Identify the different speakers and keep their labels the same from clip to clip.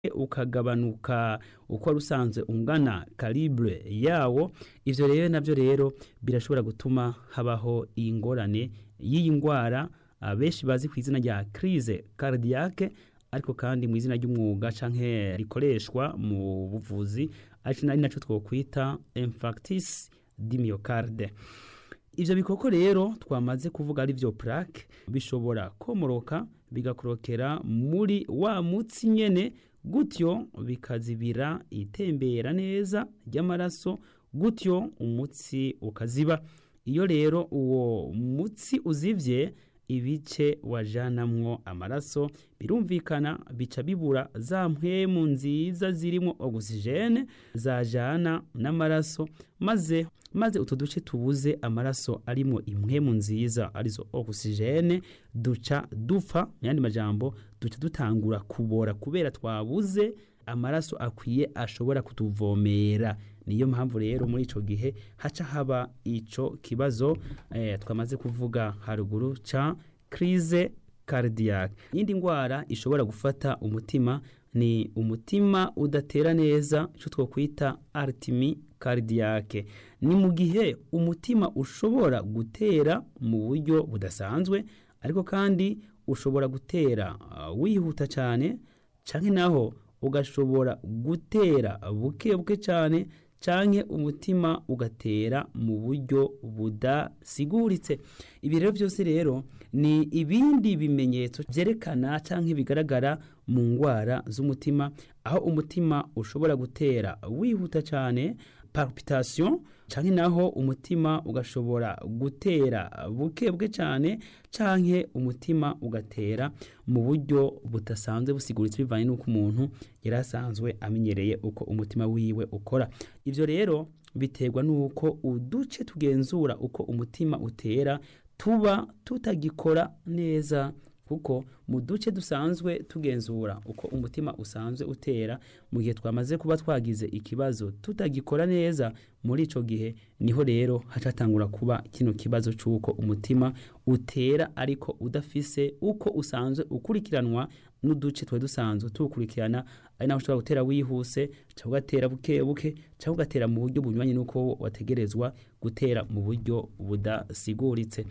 Speaker 1: ukagabanuka uko wari usanzwe ungana calibre yawo ivyo rero navyo rero birashobora gutuma habaho ingorane y'iyi ndwara abenshi bazi ku izina rya crise cardiaque ariko kandi mu izina ry'umwuga canke rikoreshwa mu buvuzi ari naco twokwita infarctus du myocarde ivyo bikoko rero twamaze kuvuga ari vyo plaque bishobora komoroka bigakorokera muri wa mutsi nyene gutyo bikazibira itembera neza ry'amaraso gutyo umutsi ukaziba iyo rero uwo mutsi uzivye ibice wajanamwo amaraso birumvikana bica bibura za mpwemu nziza zirimo ogisijene zajana n'amaraso maze maze utu duce tubuze amaraso arimo impwemu nziza arizo ogisijene duca dupfa mu yandi majambo duca dutangura kubora kubera twabuze amaraso akwiye ashobora kutuvomera niyo mpamvu rero muri ico gihe haca haba ico kibazo eh, twamaze kuvuga haruguru ca crise cardiaque yindi ndwara ishobora gufata umutima ni umutima udatera neza ico twokwita artimi cardiaque ni mu gihe umutima ushobora gutera mu buryo budasanzwe ariko kandi ushobora gutera uh, wihuta cyane canke naho ugashobora gutera buke buke cyane canke umutima ugatera mu buryo budasiguritse ibi rero byose rero ni ibindi bimenyetso byerekana canke bigaragara mu ndwara z'umutima aho umutima ushobora gutera wihuta cyane palpitation canke naho umutima ugashobora gutera buke buke cyane canke umutima ugatera mu buryo budasanzwe busiguritse bivanye n'uko umuntu yari asanzwe amenyereye uko umutima wiwe ukora ivyo rero biterwa n'uko uduce tugenzura uko umutima utera tuba tutagikora neza kuko mu duce dusanzwe tugenzura uko umutima usanzwe utera mu gihe twamaze kuba twagize ikibazo tutagikora neza muri ico gihe niho rero hacatangura kuba kino kibazo c'uko umutima utera ariko udafise uko usanzwe ukurikiranwa n'uduce twe dusanzwe tuwukurikirana ari naho ushobora gutera wihuse cyangwa ugatera buke buke cyangwa ugatera mu buryo bunyuranye n'uko wategerezwa gutera mu buryo budasiguritse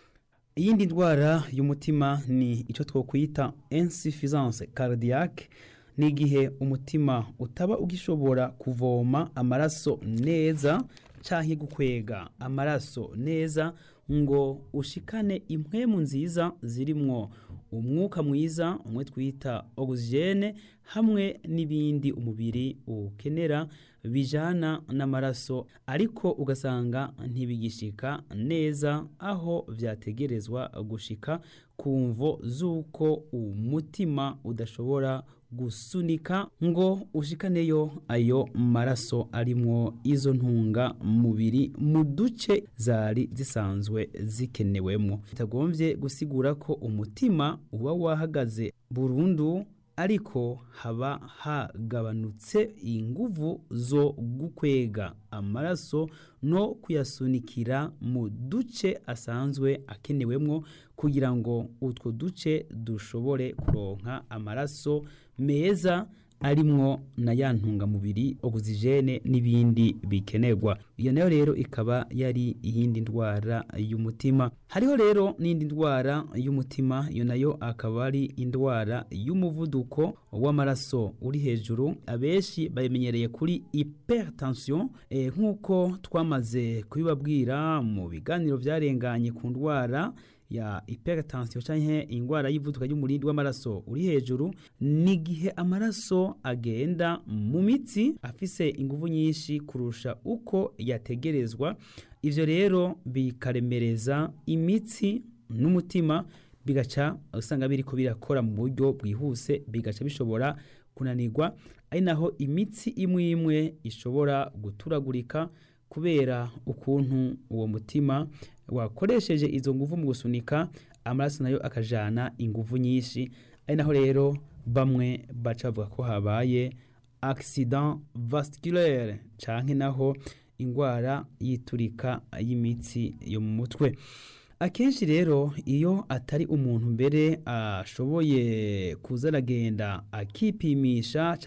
Speaker 1: iyindi ndwara y'umutima ni icyo twokwita insuffisance cardiaque ni igihe umutima utaba ugishobora kuvoma amaraso neza canke gukwega amaraso neza ngo ushikane impwemu nziza zirimwo umwuka mwiza umwe twita ogisijene hamwe n'ibindi umubiri ukenera bijana n'amaraso ariko ugasanga ntibigishika neza aho vyategerezwa gushika ku mvo z'uko umutima udashobora gusunika ngo ushikaneyo ayo maraso arimwo izo ntunga mubiri mu duce zari zisanzwe zikenewemwo bitagombye gusigura ko umutima uba wahagaze burundu ariko haba hagabanutse inguvu zo gukwega amaraso no kuyasunikira mu duce asanzwe akenewemwo kugira ngo utwo duce dushobore kuronka amaraso meza arimwo na ya ntungamubiri ogisijene n'ibindi bikenerwa iyo nayo rero ikaba yari iyindi ndwara y'umutima hariho rero n'indi ndwara y'umutima iyo nayo akaba ari indwara y'umuvuduko w'amaraso uri hejuru abenshi bayimenyereye kuri hypertension e, nk'uko twamaze kubibabwira mu biganiro byarenganye ku ndwara ya hypertension canke ingwara y'ivuduka ry'umurindi w'amaraso uri hejuru ni gihe amaraso agenda mu mitsi afise inguvu nyinshi kurusha uko yategerezwa ivyo rero bikaremereza imitsi n'umutima bigaca usanga biriko birakora mu buryo bwihuse bigaca bishobora kunanirwa ari naho imitsi imwe imwe ishobora guturagurika kubera ukuntu uwo mutima wakoresheje izo nguvu mu gusunika amaraso nayo akajana inguvu nyinshi ari naho rero bamwe baca bavuga ko habaye accident vasculaire canke naho ingwara yiturika y'imitsi yo mu mutwe akenshi rero iyo atari umuntu mbere ashoboye kuza aragenda akipimisha